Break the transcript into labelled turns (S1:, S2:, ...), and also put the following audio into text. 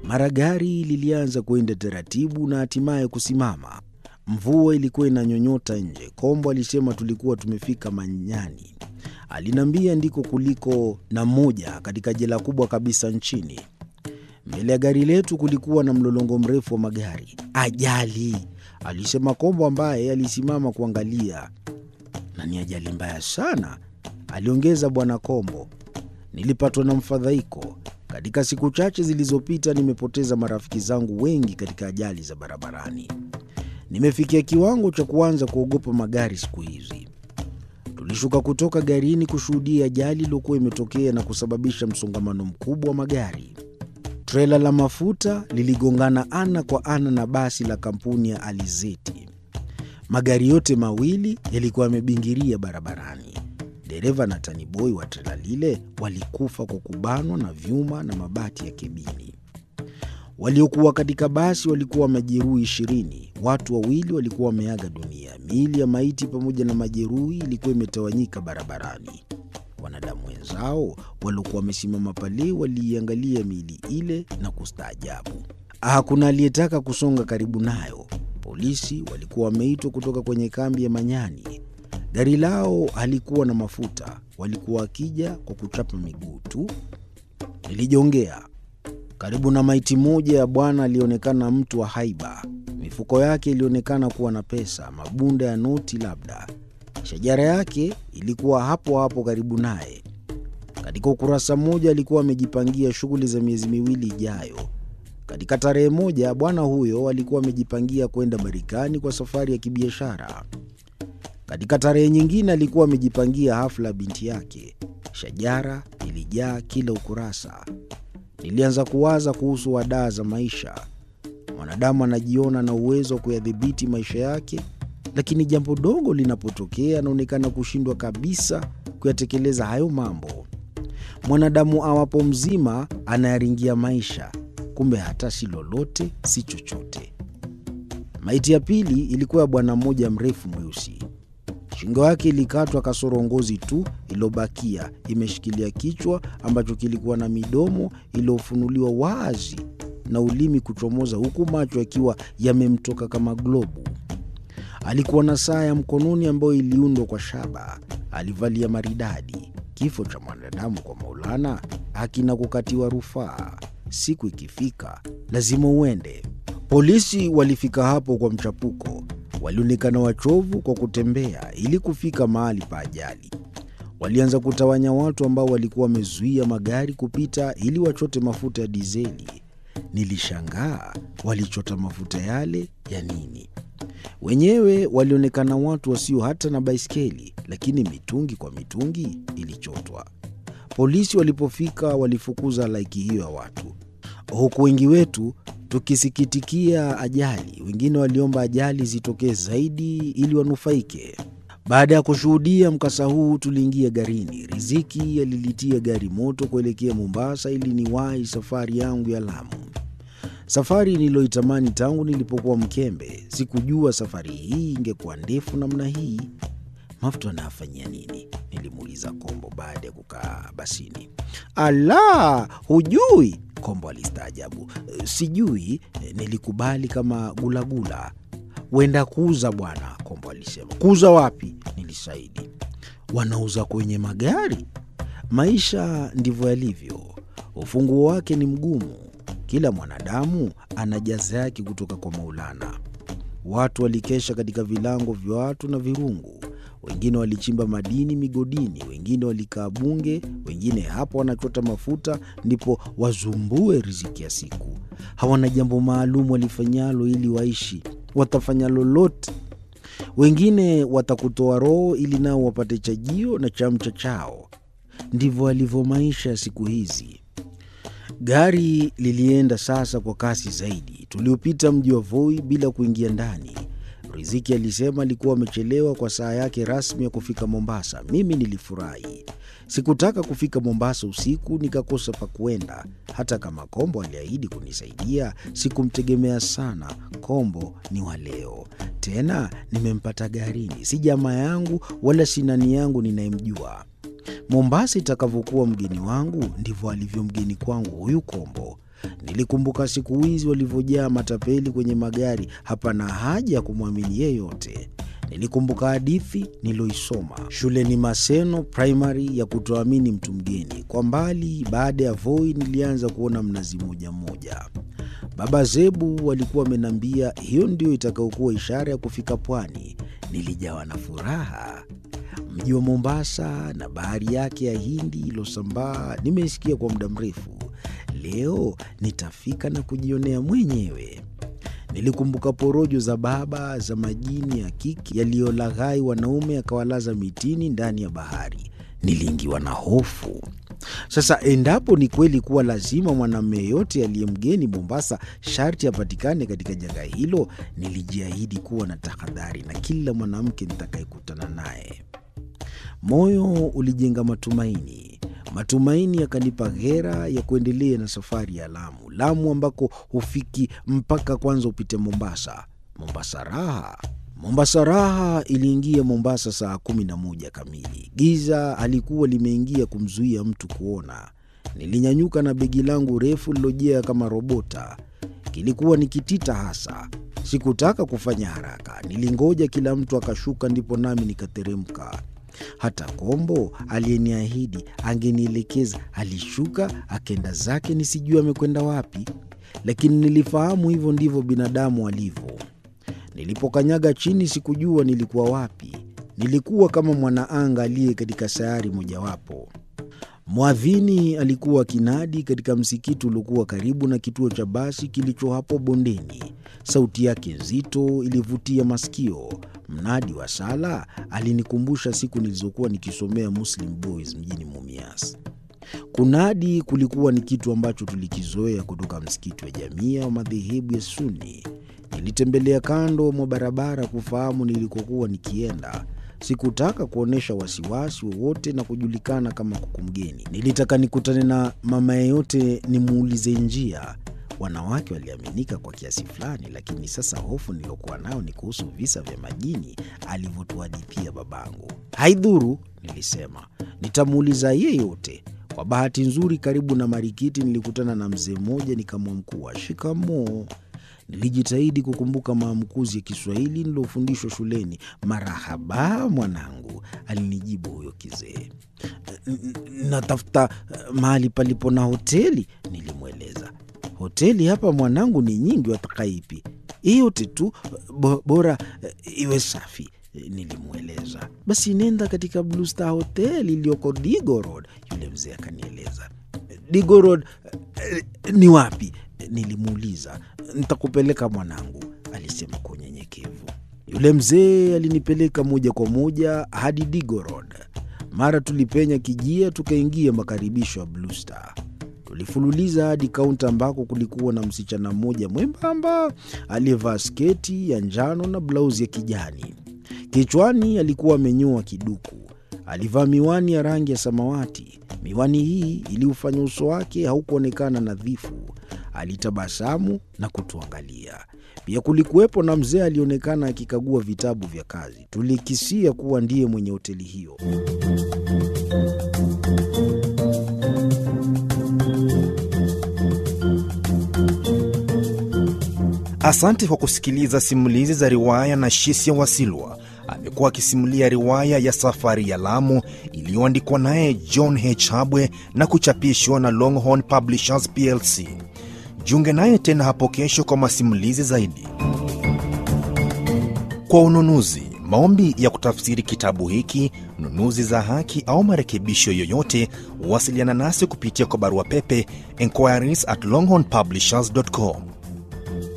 S1: Mara gari lilianza kwenda taratibu na hatimaye kusimama. Mvua ilikuwa inanyonyota nje. Kombo alisema tulikuwa tumefika Manyani. Aliniambia ndiko kuliko na moja katika jela kubwa kabisa nchini. Mbele ya gari letu kulikuwa na mlolongo mrefu wa magari. Ajali, alisema Kombo ambaye alisimama kuangalia. Na ni ajali mbaya sana, aliongeza Bwana Kombo. Nilipatwa na mfadhaiko. Katika siku chache zilizopita nimepoteza marafiki zangu wengi katika ajali za barabarani. Nimefikia kiwango cha kuanza kuogopa magari siku hizi. Tulishuka kutoka garini kushuhudia ajali iliyokuwa imetokea na kusababisha msongamano mkubwa wa magari. Trela la mafuta liligongana ana kwa ana na basi la kampuni ya Alizeti. Magari yote mawili yalikuwa yamebingiria barabarani. Dereva na taniboi wa trela lile walikufa kwa kubanwa na vyuma na mabati ya kebini. Waliokuwa katika basi walikuwa majeruhi ishirini. Watu wawili walikuwa wameaga dunia. Miili ya maiti pamoja na majeruhi ilikuwa imetawanyika barabarani. Wanadamu wenzao waliokuwa wamesimama pale waliiangalia miili ile na kustaajabu. Hakuna aliyetaka kusonga karibu nayo. Polisi walikuwa wameitwa kutoka kwenye kambi ya Manyani. Gari lao halikuwa na mafuta, walikuwa wakija kwa kuchapa miguu tu. Nilijongea karibu na maiti moja ya bwana alionekana mtu wa haiba. Mifuko yake ilionekana kuwa na pesa, mabunda ya noti labda. Shajara yake ilikuwa hapo hapo karibu naye. Katika ukurasa mmoja alikuwa amejipangia shughuli za miezi miwili ijayo. Katika tarehe moja bwana huyo alikuwa amejipangia kwenda Marekani kwa safari ya kibiashara. Katika tarehe nyingine alikuwa amejipangia hafla ya binti yake. Shajara ilijaa kila ukurasa. Nilianza kuwaza kuhusu wadaa za maisha. Mwanadamu anajiona na uwezo wa kuyadhibiti maisha yake, lakini jambo dogo linapotokea anaonekana kushindwa kabisa kuyatekeleza hayo mambo. Mwanadamu awapo mzima anayaringia maisha, kumbe hata si lolote, si chochote. Maiti ya pili ilikuwa ya bwana mmoja mrefu mweusi. Shingo yake ilikatwa kasoro ngozi tu iliyobakia imeshikilia kichwa ambacho kilikuwa na midomo iliyofunuliwa wazi na ulimi kuchomoza, huku macho yakiwa yamemtoka kama globu. Alikuwa na saa ya mkononi ambayo iliundwa kwa shaba. Alivalia maridadi. Kifo cha mwanadamu kwa Maulana hakina kukatiwa rufaa. Siku ikifika lazima uende. Polisi walifika hapo kwa mchapuko. Walionekana wachovu kwa kutembea ili kufika mahali pa ajali. Walianza kutawanya watu ambao walikuwa wamezuia magari kupita ili wachote mafuta ya dizeli. Nilishangaa walichota mafuta yale ya nini? Wenyewe walionekana watu wasio hata na baiskeli, lakini mitungi kwa mitungi ilichotwa. Polisi walipofika walifukuza laiki hiyo ya watu, huku wengi wetu tukisikitikia ajali. Wengine waliomba ajali zitokee zaidi ili wanufaike. Baada ya kushuhudia mkasa huu, tuliingia garini. Riziki alilitia gari moto kuelekea Mombasa ili niwahi safari yangu ya Lamu, safari niliyoitamani tangu nilipokuwa mkembe. Sikujua safari hii ingekuwa ndefu namna hii. Mafuta anayafanyia nini? Nilimuuliza Kombo baada ya kukaa basini. Ala, hujui? Kombo alistaajabu. Sijui, nilikubali kama gulagula. Wenda kuuza bwana, Kombo alisema. Kuuza wapi? Nilisaidi. Wanauza kwenye magari. Maisha ndivyo yalivyo, ufunguo wake ni mgumu. Kila mwanadamu ana jaza yake kutoka kwa Maulana. Watu walikesha katika vilango vya watu na virungu, wengine walichimba madini migodini, wengine walikaa bunge, wengine hapo wanachota mafuta ndipo wazumbue riziki ya siku. Hawana jambo maalum walifanyalo ili waishi, watafanya lolote. Wengine watakutoa roho ili nao wapate chajio na chamcha chao. Ndivyo alivyo maisha ya siku hizi. Gari lilienda sasa kwa kasi zaidi. Tuliopita mji wa Voi bila kuingia ndani. Riziki alisema alikuwa amechelewa kwa saa yake rasmi ya kufika Mombasa. Mimi nilifurahi. Sikutaka kufika Mombasa usiku nikakosa pa kuenda. Hata kama Kombo aliahidi kunisaidia, sikumtegemea sana. Kombo ni wa leo, tena nimempata garini, si jamaa yangu wala si nani yangu ninayemjua. Mombasa itakavyokuwa mgeni wangu ndivyo alivyo mgeni kwangu huyu Kombo. Nilikumbuka siku hizi walivyojaa matapeli kwenye magari, hapana haja ya kumwamini yeyote. Nilikumbuka hadithi niloisoma shuleni Maseno Primary ya kutoamini mtu mgeni. Kwa mbali, baada ya Voi, nilianza kuona mnazi mmoja mmoja. Baba Zebu walikuwa wamenambia hiyo ndio itakayokuwa ishara ya kufika pwani. Nilijawa na furaha. Mji wa Mombasa na bahari yake ya Hindi ilosambaa nimeisikia kwa muda mrefu. Leo nitafika na kujionea mwenyewe. Nilikumbuka porojo za baba za majini ya kiki yaliyolaghai wanaume akawalaza mitini ndani ya bahari. Niliingiwa na hofu. Sasa endapo ni kweli kuwa lazima mwanamume yeyote aliye mgeni Mombasa sharti apatikane katika janga hilo, nilijiahidi kuwa na tahadhari na kila mwanamke nitakayekutana naye. Moyo ulijenga matumaini, matumaini yakanipa ghera ya kuendelea na safari ya Lamu, Lamu ambako hufiki mpaka kwanza upite Mombasa. Mombasa raha Mombasa raha iliingia Mombasa saa kumi na moja kamili. Giza alikuwa limeingia kumzuia mtu kuona. Nilinyanyuka na begi langu refu lilojea kama robota. Kilikuwa ni kitita hasa. Sikutaka kufanya haraka, nilingoja kila mtu akashuka, ndipo nami nikateremka. Hata Kombo aliyeniahidi angenielekeza alishuka akenda zake, nisijue amekwenda wapi, lakini nilifahamu hivyo ndivyo binadamu alivyo. Nilipokanyaga chini sikujua nilikuwa wapi. Nilikuwa kama mwanaanga aliye katika sayari mojawapo. Mwadhini alikuwa akinadi katika msikiti uliokuwa karibu na kituo cha basi kilicho hapo bondeni. Sauti yake nzito ilivutia masikio. Mnadi wa sala alinikumbusha siku nilizokuwa nikisomea Muslim Boys mjini Mumias. Kunadi kulikuwa ni kitu ambacho tulikizoea kutoka msikiti wa Jamia wa madhehebu ya Sunni. Nilitembelea kando mwa barabara kufahamu nilikokuwa nikienda. Sikutaka kuonyesha wasiwasi wowote na kujulikana kama kuku mgeni. Nilitaka nikutane na mama yeyote nimuulize njia. Wanawake waliaminika kwa kiasi fulani, lakini sasa hofu niliyokuwa nayo ni kuhusu visa vya majini alivyotuhadithia babangu. Haidhuru, nilisema, nitamuuliza yeyote. Kwa bahati nzuri, karibu na marikiti nilikutana na mzee mmoja, nikamwamkua shikamoo. Nilijitahidi kukumbuka maamkuzi ya Kiswahili nilofundishwa shuleni. Marahaba mwanangu, alinijibu huyo kizee. Natafuta mahali palipo na hoteli, nilimweleza. Hoteli hapa mwanangu ni nyingi, wataka ipi? Yote tu bo, bora iwe safi, nilimweleza. Basi nenda katika Blue Star Hotel iliyoko Digo Road, yule mzee akanieleza. Digo Road ni wapi? Nilimuuliza. Nitakupeleka mwanangu, alisema kwa unyenyekevu. Yule mzee alinipeleka moja kwa moja hadi Digo Road. Mara tulipenya kijia, tukaingia makaribisho ya Blue Star. Tulifululiza hadi kaunta ambako kulikuwa na msichana mmoja mwembamba aliyevaa sketi ya njano na blauzi ya kijani. Kichwani alikuwa amenyoa kiduku. Alivaa miwani ya rangi ya samawati. Miwani hii iliufanya uso wake haukuonekana nadhifu. Alitabasamu na kutuangalia. Pia kulikuwepo na mzee alionekana akikagua vitabu vya kazi. Tulikisia kuwa ndiye mwenye hoteli hiyo.
S2: Asante kwa kusikiliza simulizi za riwaya na Shisia Wasilwa. Amekuwa akisimulia riwaya ya Safari ya Lamu iliyoandikwa naye John H. Habwe na kuchapishwa na Longhorn Publishers plc. Jiunge naye tena hapo kesho kwa masimulizi zaidi. Kwa ununuzi, maombi ya kutafsiri kitabu hiki, nunuzi za haki au marekebisho yoyote, wasiliana nasi kupitia kwa barua pepe enquiries at longhornpublishers.com